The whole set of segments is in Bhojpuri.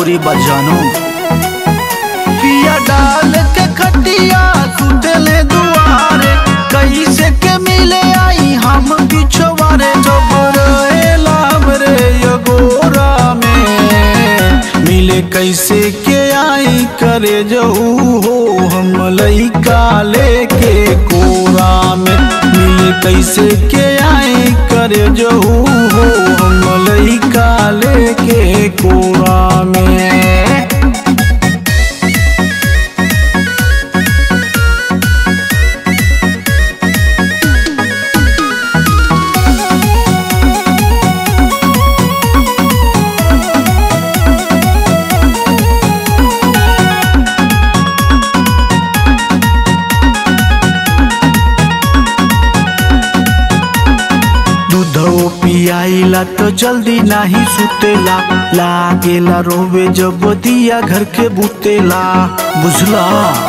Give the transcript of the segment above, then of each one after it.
मजबूरी बजानो पिया डाल के खटिया सुतले दुआरे कैसे के मिले आई हम पिछवारे जब रहेला हमरे यगोरा में मिले कैसे के आई करे जहू हो हम लइका लेके कोरा में मिले कैसे के आई करे जहू हो हम लइका लेके कोरा में दूधो पियाइला तो जल्दी नाही सुतेला लागेला रोवे जब दिया घर के बुतेला बुझला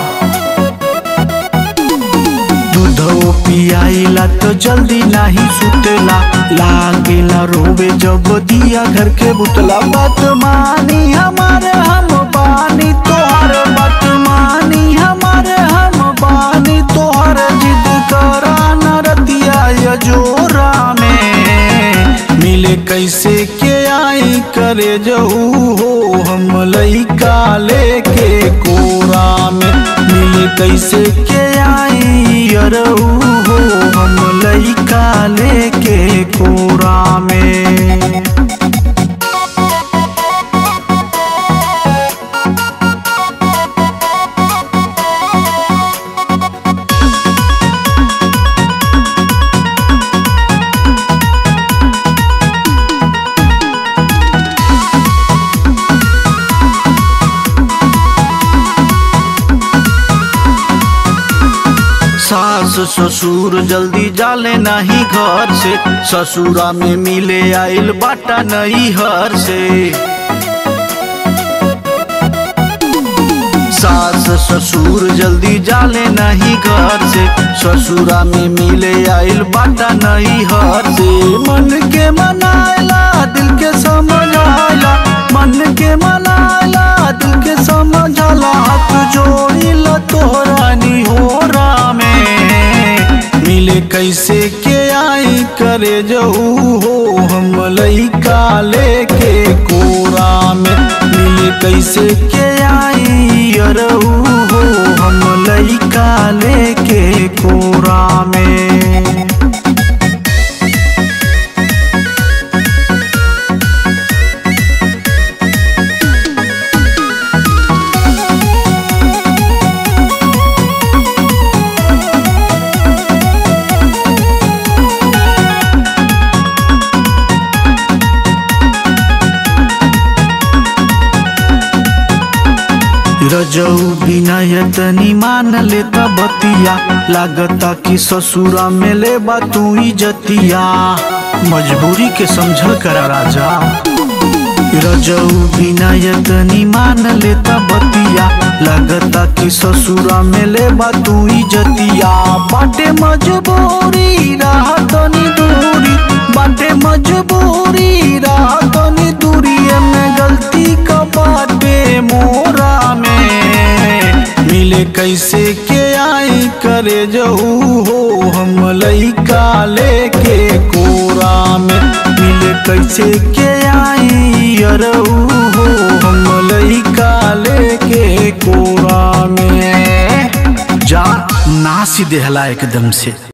दूधो पियाइला तो जल्दी नाही सुतेला लागेला रोवे जब दिया घर के बुतला बात मानी हमारे हम बानी तोहर बात मानी हमारे हम बानी तोहर जिद करा न रतिया यजोरा में मिले कैसे के आई करे जहू हो हम लइका लेके कोरा में मिले कैसे के आई अरहू हो हम लइका लेके कोरा में सास ससुर जल्दी जाले नहीं घर से ससुरा में मिले आइल बाटा नहीं हर से सास ससुर जल्दी जाले नहीं घर से ससुरा में मिले आइल बाटा नहीं हर से मन के मनाइला दिल के समझाइला मन के मनाइला दिल के समझाला हाथ जोड़िला तोहरा निहोरा में मिले कैसे के आई करे जहू हो हम लइका लेके कोरा में मिले कैसे के आई अरहू हो हम लइका लेके कोरा में रजऊ बिनयतनी मान लेता बतिया लागता कि ससुरा में ले तू जतिया मजबूरी के समझल करा राजा रजऊ बिनयतनी मान लेता बतिया लागता कि ससुरा में ले तू जतिया बाटे मजबूरी रहा तनी दूरी बाटे मजबूरी रहा तनी दूरी में गलती का बाटे मोरा में मिले कैसे के आई करे जहू हो हम लइका लेके कोरा में मिले कैसे के आई अरहू हो हम लइका लेके कोरा में जा नासी देहला एकदम से